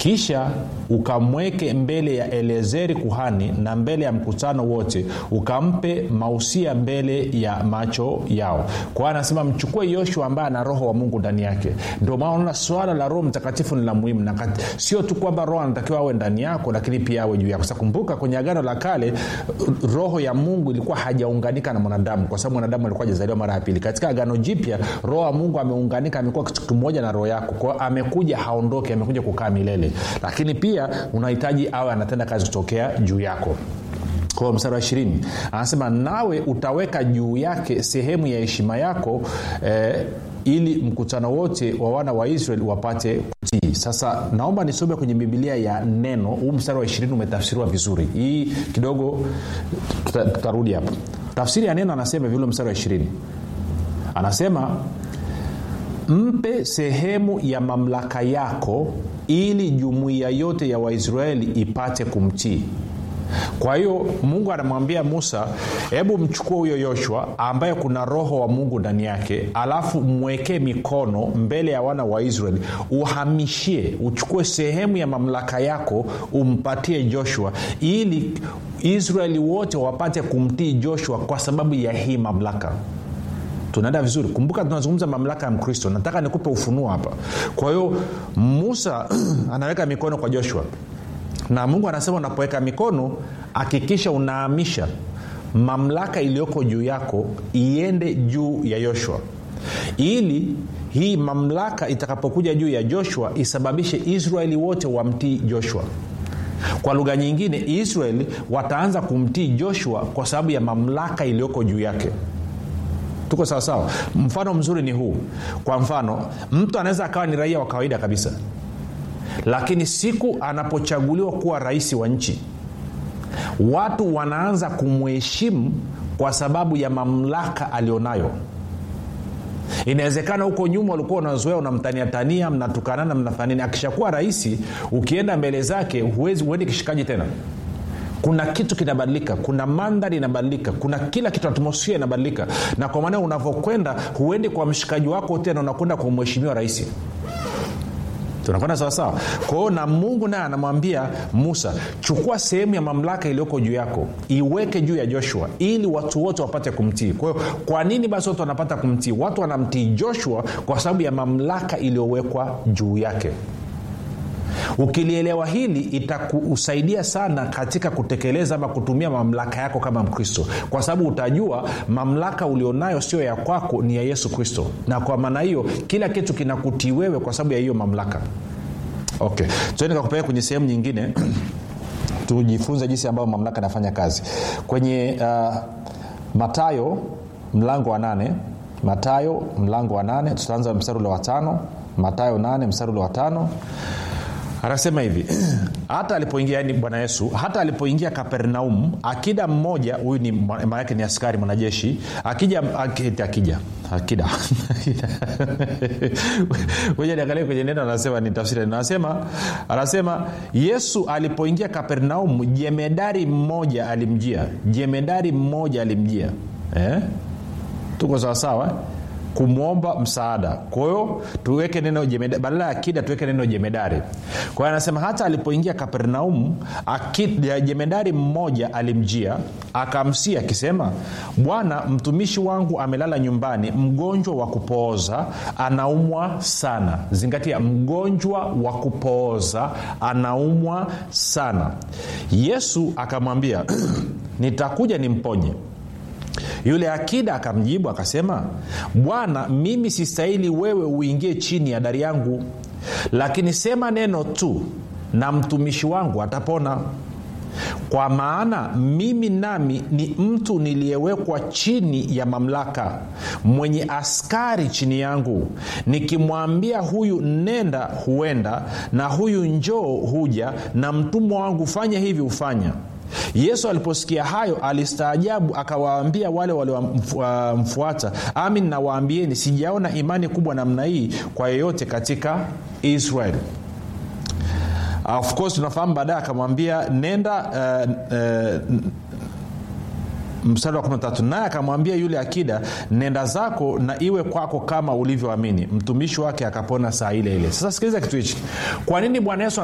kisha ukamweke mbele ya elezeri kuhani na mbele ya mkutano wote ukampe mausia mbele ya macho yao kwa hiyo anasema mchukue yoshua ambaye ana roho wa mungu ndani yake ndio maana unaona swala la roho mtakatifu ni la muhimu na kat- sio tu kwamba roho anatakiwa awe ndani yako lakini pia awe juu yako sa kumbuka kwenye agano la kale roho ya mungu ilikuwa hajaunganika na mwanadamu kwa sababu mwanadamu alikuwa hajazaliwa mara ya pili katika agano jipya roho wa mungu ameunganika amekuwa kitu kimoja na roho yako kwao amekuja haondoke amekuja kukaa milele lakini pia unahitaji awe anatenda kazi kutokea juu yako kwa mstari wa ishirini anasema nawe utaweka juu yake sehemu ya heshima yako eh, ili mkutano wote wa wana wa israeli wapate kutii sasa naomba nisome kwenye bibilia ya neno huu mstari wa ishirini umetafsiriwa vizuri hii kidogo tuta- tutarudi hapa tafsiri ya neno anasema vile mstari wa ishirini anasema mpe sehemu ya mamlaka yako ili jumuiya yote ya waisraeli ipate kumtii kwa hiyo mungu anamwambia musa hebu mchukue huyo yoshua ambaye kuna roho wa mungu ndani yake alafu mwekee mikono mbele ya wana wa israeli uhamishie uchukue sehemu ya mamlaka yako umpatie joshua ili israeli wote wapate kumtii joshua kwa sababu ya hii mamlaka tunaenda vizuri kumbuka tunazungumza mamlaka ya mkristo nataka nikupe ufunuo hapa kwa hiyo musa anaweka mikono kwa joshua na mungu anasema unapoweka mikono hakikisha unaamisha mamlaka iliyoko juu yako iende juu ya yoshua ili hii mamlaka itakapokuja juu ya joshua isababishe israeli wote wamtii joshua kwa lugha nyingine israeli wataanza kumtii joshua kwa sababu ya mamlaka iliyoko juu yake tuko sawasawa mfano mzuri ni huu kwa mfano mtu anaweza akawa ni raia wa kawaida kabisa lakini siku anapochaguliwa kuwa rais wa nchi watu wanaanza kumheshimu kwa sababu ya mamlaka alionayo inawezekana huko nyuma ulikuwa unazoea unamtaniatania mnatukanana mnafanini akishakuwa rahisi ukienda mbele zake huwezi huendi kishikaji tena kuna kitu kinabadilika kuna mandhari inabadilika kuna kila kitu atmosfia inabadilika na kwa maana unavyokwenda huendi kwa mshikaji wako tena unakwenda kwa mheshimiwa rahisi tunakwenda sawasawa kwa hiyo na mungu naye anamwambia musa chukua sehemu ya mamlaka iliyoko juu yako iweke juu ya joshua ili watu wote wapate kumtii kwa hiyo kwa nini basi watu wanapata kumtii watu wanamtii joshua kwa sababu ya mamlaka iliyowekwa juu yake ukilielewa hili itakusaidia sana katika kutekeleza ama kutumia mamlaka yako kama mkristo kwa sababu utajua mamlaka ulionayo sio ya kwako ni ya yesu kristo na kwa maana hiyo kila kitu kinakutii wewe kwa sababu ya hiyo mamlaka okay tuende kakupeleka kwenye sehemu nyingine tujifunze jinsi ambayo mamlaka inafanya kazi kwenye uh, matayo mlango wa nane matayo mlango wa nane tutaanza mstari ule wa tano matayo nane mstari ule wa tano anasema hivi hata alipoingia yani bwana yesu hata alipoingia kapernaum akida mmoja huyu ni maanake ni askari mwanajeshi akija akija, akija akida niangalie kwenye neno anasema ni tafsiri anasema anasema yesu alipoingia kapernaum jemedari mmoja alimjia jemedari mmoja alimjia eh? tuko sawasawa kumwomba msaada kwa hiyo tuweke neno jemedari badala ya akida tuweke neno jemedari kwa hiyo anasema hata alipoingia kapernaum akida, jemedari mmoja alimjia akamsia akisema bwana mtumishi wangu amelala nyumbani mgonjwa wa kupooza anaumwa sana zingatia mgonjwa wa kupooza anaumwa sana yesu akamwambia nitakuja nimponye yule akida akamjibu akasema bwana mimi sistahili wewe uingie chini ya dari yangu lakini sema neno tu na mtumishi wangu atapona kwa maana mimi nami ni mtu niliyewekwa chini ya mamlaka mwenye askari chini yangu nikimwambia huyu nenda huenda na huyu njoo huja na mtumwa wangu fanya hivi hufanya yesu aliposikia hayo alistaajabu akawaambia wale waliomfuata amin nawaambieni sijaona imani kubwa namna hii kwa yeyote katika israeli of course tunafahamu baadaye akamwambia nenda uh, uh, mstari wa 13 naye akamwambia yule akida nenda zako na iwe kwako kama ulivyoamini mtumishi wake akapona saa ile ile sasa sikiliza kitu hichi kwa nini bwana yesu